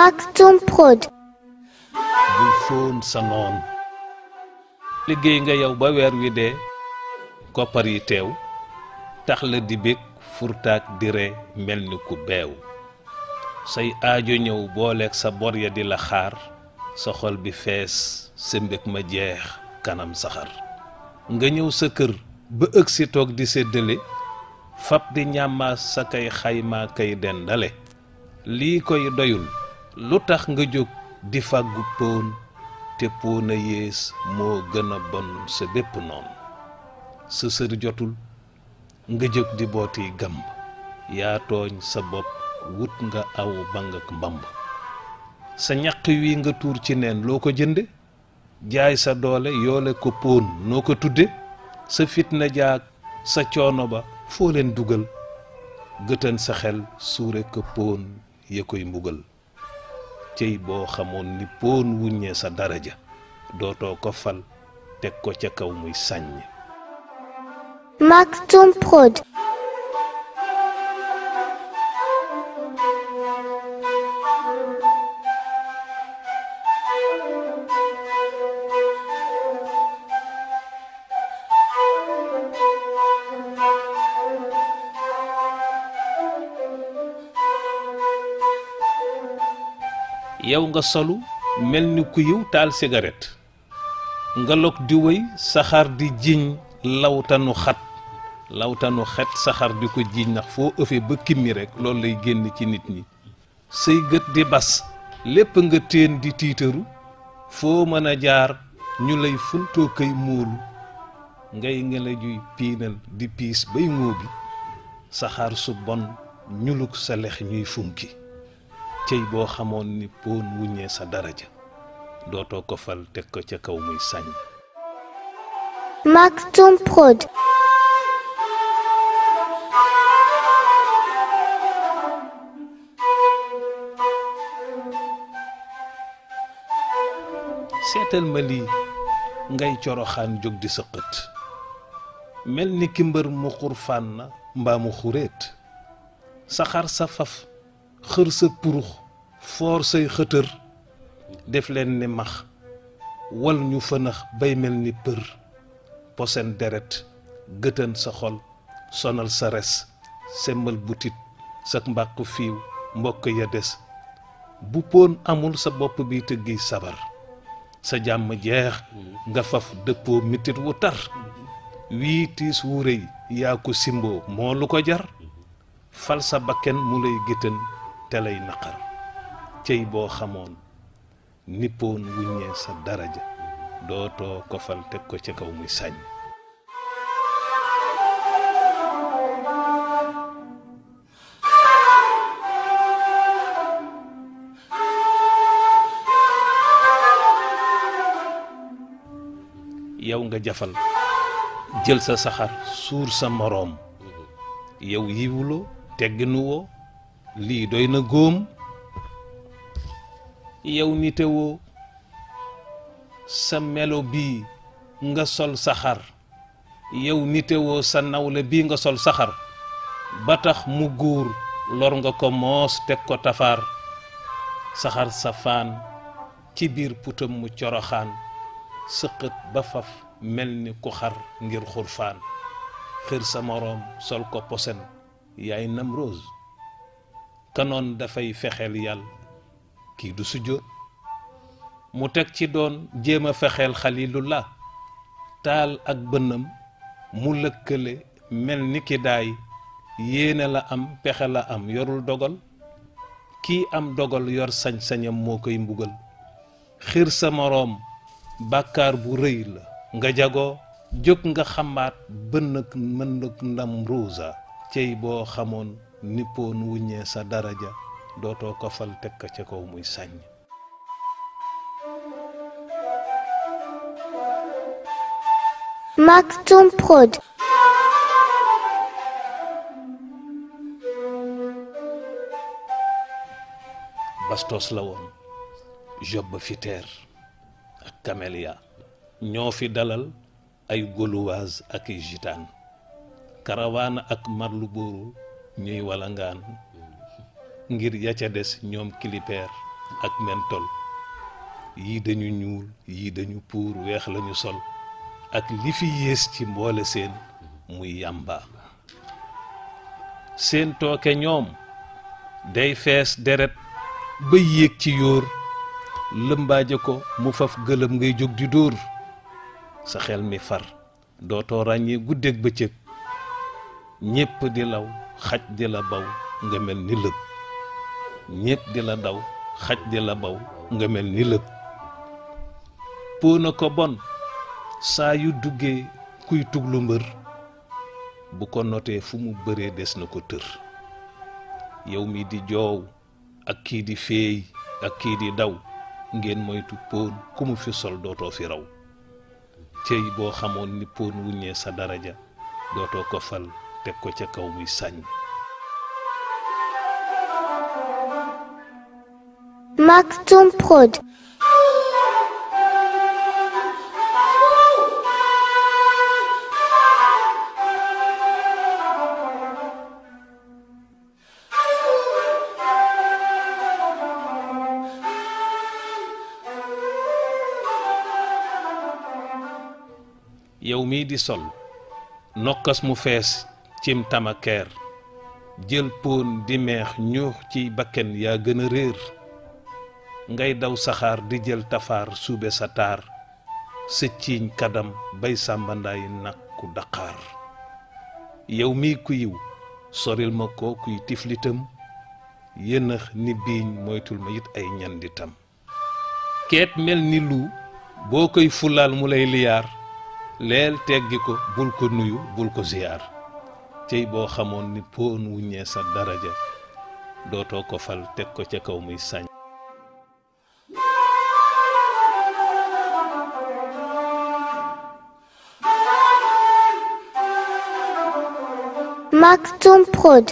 Maktoum Prod. bul fóon sa noon liggéey nga yow ba weer wi dee koppar yi teew tax la di bég furtaak di ree mel ni ku beew say aajo ñëw booleeg sa bor ya di la xaar sa xol bi fees sa mbég ma jeex kanam saxar nga ñëw sa kër ba ëgg si toog di séddale fab di ñàmmaas sa kay xaymaa kay dendale lii koy doyul lu tax nga jóg di fàggu póon te póon a yées moo gën a bon sa bépp noonu sa sër jotul nga jóg di booti gamb yaa tooñ sa bopp wut nga aw bang ak mbamb sa ñaq wi nga tuur ci neen loo ko jënde jaay sa doole yoole ko póon noo ko tudde sa fitna jaag sa coono ba foo leen dugal gëtën sa xel suure ko póon ya koy mbugal cey boo xamoon ni póon wuññee sa daraja dootoo ko fal teg ko ca kaw muy sàññ Maktoum Prod. yow nga solu mel ni ku yiw taal cigarette nga log di wëy saxaar di jiñ lawtanu xat lawtanu xet saxaar di ko jiñ ndax foo ëfee ba kimmi rek loolu lay génn ci nit ñi say gët di bas lépp nga téen di tiitaru foo mën a jaar ñu lay funtoo kay móolu ngay ngela juy piinal di piis bay ngóobi saxaar su bon ñuluk sa lex ñuy funki cey boo xamoon ni poon wuññee sa daraja dootoo ko fal teg ko ca kaw muy sàññ Maktoum Prod. seetal ma lii ngay coroxaan jóg di sa xët mel ni ki mbër mu xurfaan na mbaa mu xuréet saxaar sa faf xër sa purux foor say xëtër def leen ni max wal ñu fënax bay mel ni për posen deret gëtën sa xol sonal sa res semmal butit sa mbàqu fiiw mbokk ya des bu poon amul sa bopp bi tëggi sabar sa jàmm jeex nga faf dëppoo mitit wu tar wii tiis wu rëy yaa ko simboo moo lu ko jar fal sa bakken mu lay géttan te lay naqar cey boo xamoon nippoon wuññee sa daraja dootoo ko fal teg ko ca kaw muy sàññ yow nga jafal jël sa saxar suur sa moroom yow yiwuloo tegginu woo lii doy na góom yow nitewoo sa melo bii nga sol saxar yow nitewoo sa nawle bii nga sol saxar ba tax mu góor lor nga ko moos teg ko tafaar saxar sa faan ci biir putam mu coroxaan sëqët ba faf mel ni ku xar ngir xurfaan xër sa moroom sol ko posen yaay nam rose kanoon dafay fexeel yàlla kii du sujjóot mu teg ci doon jéem a fexeel xalilullah taal ak bënnam mu lëkkale mel ni ki daay yéene la am pexe la am yorul dogal kii am dogal yor sañ-sañam moo koy mbugal xir sa moroom bàkkaar bu rëy la nga jagoo jóg nga xamaat bënn ak mën ak ndam ruusa cey boo xamoon nippoon wuññee sa daraja dootoo ko fal teg ko ca kaw muy sàññ Maktoum Prod. bastos la woon job ba fi teer ak camélia ñoo fi dalal ay gauloise ak i gitaan karawaana ak marlu booru ñuy walangaan ngir ya ca des ñoom kilipeer ak mentol yii dañu ñuul yii dañu puur weex lañu sol ak li fi yées ci mboole seen muy yàmba seen tooke ñoom day fees deret ba yéeg ci yóor lëmbaaje ko mu faf gëlëm ngay jóg di dóor sa xel mi far dootoo ràññee guddeeg bëccëg ñépp di law xaj di la baw nga mel ni lëg ñépp di la daw xaj di la baw nga mel ni lëg póona ko bon saa yu duggee kuy tuglu mbër bu ko notee fu mu bëree des na ko tër yow mi di joow ak kii di feey ak kii di daw ngeen moytu póon ku mu fi sol dootoo fi raw cëy boo xamoon ni póon wuññee sa daraja dootoo ko fal teg ko ca kaw muy sàññ Maktoum Prod. yow mii di sol nokkas mu fees cim tamakeer jël póon di meex ñuux ci bakken yaa gën a réer ngay daw saxaar di jël tafaar suube sa taar sa ciiñ kadam bay sàmbandaay nakku daqaar yow mii ku yiw soril ma ko kuy tiflitam yënëx ni biiñ moytul ma it ay ñanditam keet mel ni lu boo koy fulaal mu lay liyaar leel teggi ko bul ko nuyu bul ko ziyaar cey boo xamoon ni poon wuññee sa daraja dootoo ko fal teg ko ca kaw muy sañ Maktoum Prod.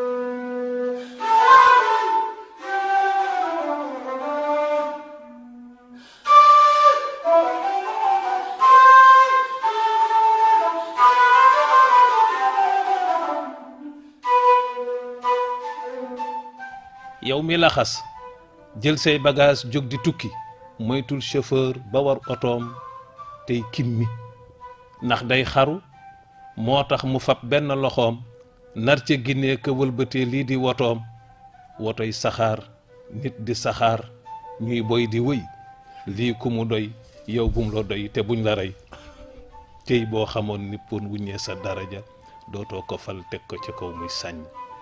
yow mi laxas jël say bagage jóg di tukki moytul chauffeur ba war otoom tey kimmi ndax day xaru moo tax mu fab benn loxoom nar ca ginnee ka wëlbatee lii di wotoom wotoy saxaar nit di saxaar ñuy boy di wëy lii ku mu doy yow bum la doy te buñ la rey tey boo xamoon ni pon wuññee sa daraja dootoo ko fal teg ko ca kaw muy sàññ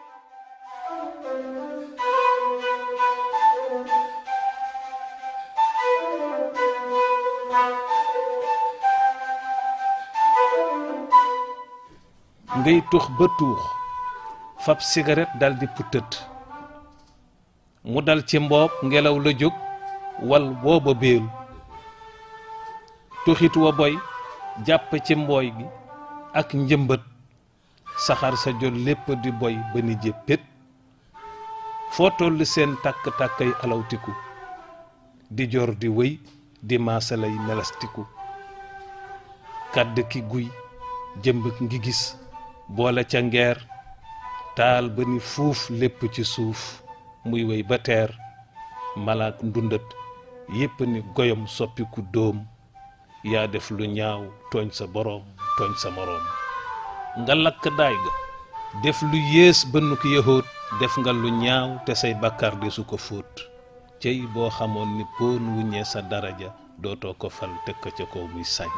ngay tux ba tuux fab cigarette dal di putët mu dal ci mboob ngelaw la jóg wal booba béelu tuxit wa boy jàpp ci mbooy gi ak njëmbët saxaar sa jot lépp di boy ba ni jéppét foo toll seen tàkk-tàkkay alawtiku di jor di wëy di maasalay melastiku kàdd ki guy jëmb ngi gis boole ca ngeer taal ba ni fuuf lépp ci suuf muy wéy ba teer malaak ndundat yépp ni goyom soppiku dóom yaa def lu ñaaw tooñ sa boroom tooñ sa moroom nga lakk daay ga def lu yées bënn ko yëhoot def nga lu ñaaw te say bàkkaar de su ko fóot cey boo xamoon ni poon wuññee sa daraja dootoo ko fal teg ko ca kaw muy sañ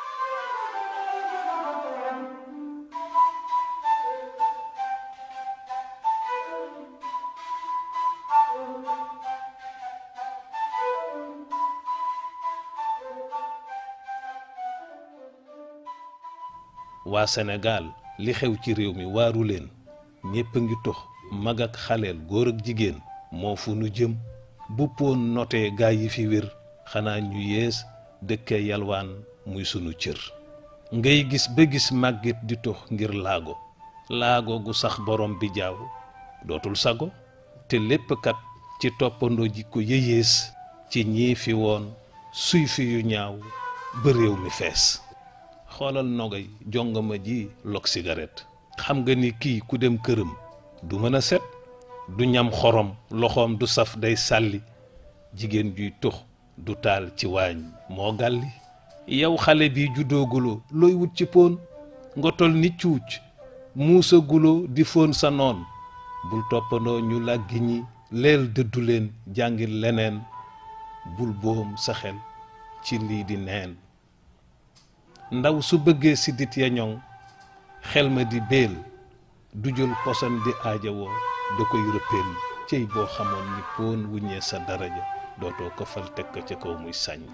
waa Sénégal li xew ci réew mi waaru leen ñépp a ngi tox mag ak xaleel góor ak jigéen moo fu nu jëm bu poon notee gaa yi fi wér xanaa ñu yees dëkke yalwaan muy sunu cër ngay gis ba gis màggit di tox ngir laago laago gu sax borom bi jaaw dootul sago te lépp kat ci toppandoo ji ko yëyees ci ñii fi woon suy fi yu ñaaw ba réew mi fees xoolal nogay jongama ji lok cigarette xam nga ni kii ku dem këram du mën a set du ñam xorom loxoom du saf day sàlli jigéen juy tux du taal ci waañ moo gàlli yow xale bi juddooguloo looy wut ci poon nga tol ni cuuc muusaguloo di fóon sa noon bul toppandoo ñu làggi ñi leel dëddu leen jàngil leneen bul boom sa xel ci lii di neen ndaw su bëggee siddit ya ñoŋ xel ma di béel du jël posan di aajawoo da koy rëppeel cey boo xamoon ni poon wuññee sa daraja dootoo ko fal teg ko ca kaw muy sàññ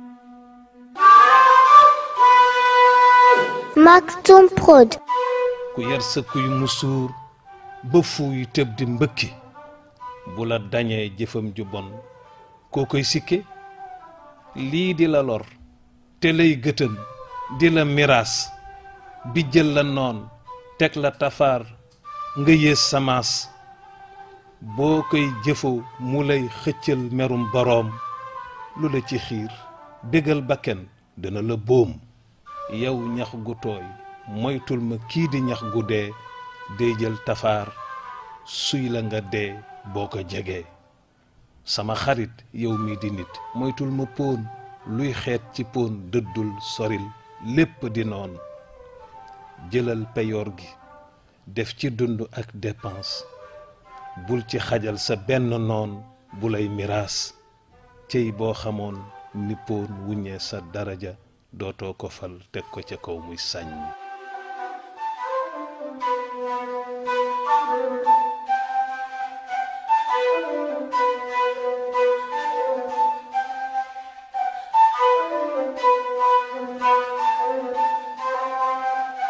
Maktoum Prod. ku yar sa kuy musuur ba fuuy tëb di mbëkki bu la dañee jëfam ju bon koo koy sikke lii di la lor te lay gëtën di la miraas bi jël la noon teg la tafaar nga yées samaas boo koy jëfoo mu lay xëccal merum boroom lu la ci xiir bégal bakken dana la boom yow ñax gu tooy moytul ma kii di ñax gu dee day jël tafaar suy la nga dee boo ko jegee sama xarit yow mi di nit moytul ma póon luy xeet ci póon dëddul soril lépp di noon jëlal peyoor gi def ci dund ak dépense bul ci xajal sa benn noon bu lay miraas cey boo xamoon ni póon wuññee sa daraja dootoo ko fal teg ko ca kaw muy sàññ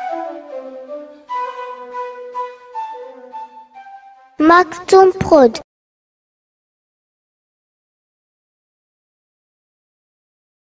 Maktoum Prod.